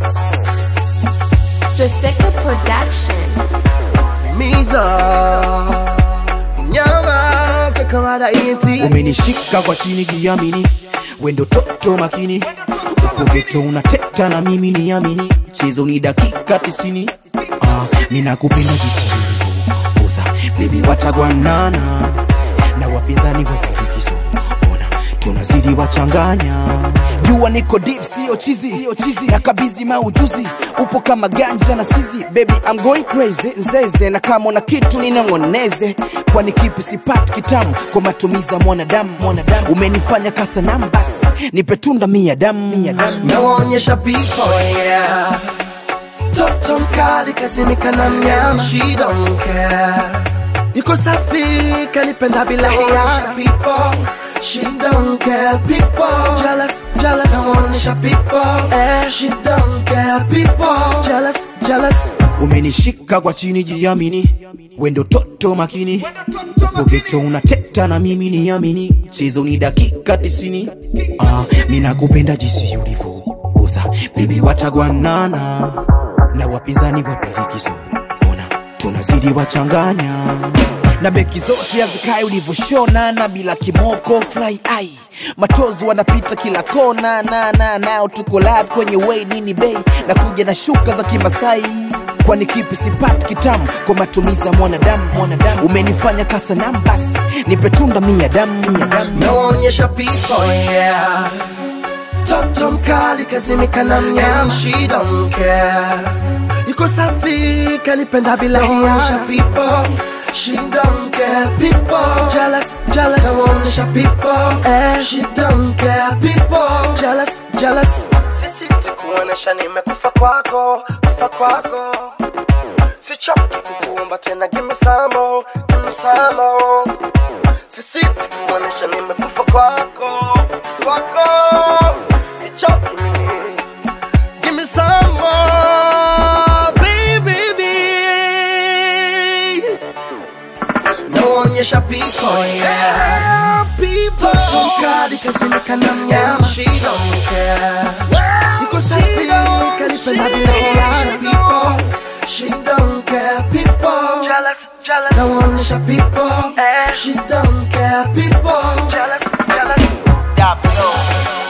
Swastika Production. Miza Nyama Chakarada ENT umenishika kwa chini kiamini wendo toto makini ukogeto unateta na mimi niamini chezo ni dakika tisini ah, ninakupenda jisiulivoza bebi watagwanana na wapinzani wapilikizo ona tunazidi wachanganya jua niko deep sio chizi sio chizi na kabizi maujuzi upo kama ganja na sizi baby I'm going crazy nzeze na kama una kitu ninangoneze kwani kipi sipati kitamu kwa matumizi ya mwanadamu mwanadamu umenifanya kasanamu basi nipe tunda mia damu mia damu Nawaonyesha people yeah Toto mkali kazimika na mnyama She don't care Yuko safi kalipenda bila hiana people She don't care people Jealous, jealous Nawaonyesha people eh She don't care people Jealous, jealous umenishika kwa chini jiamini wendo toto makini ukogeto unateta na mimi niamini chezo ni dakika tisini ah, minakupenda jisi ulivyouza bibi watagwanana na wapinzani wapelikizo ona tunazidi wachanganya na beki zote hazikae ulivyoshona na bila kimoko fly ai matozi wanapita kila kona na na nao tuko live kwenye way nini bei na kuja na shuka za kimasai kwani kipi sipati kitamu kwa matumizi ya mwanadamu mwanadamu umenifanya kasanamu basi nipe tunda mia damu mia damu nawaonyesha people yeah toto mkali kazimika na mnyama she don't care yuko safi kalipenda bila hiana people she don't care people jealous jealous nawaonyesha people eh she don't care people jealous jealous sisi tikuonesha nimekufa kwako kufa kwako sichoki kukuomba tena give me some more give me some more sisiti kuonesha nimekufa kwako kwako sichoki mimi give me some more baby naonyesha people yeah people mkali kazimika na mnyama she don't care yuko safi kalipenda bila hiana people she don't care people jealous jealous naonyesha people she don't care people jealous jealous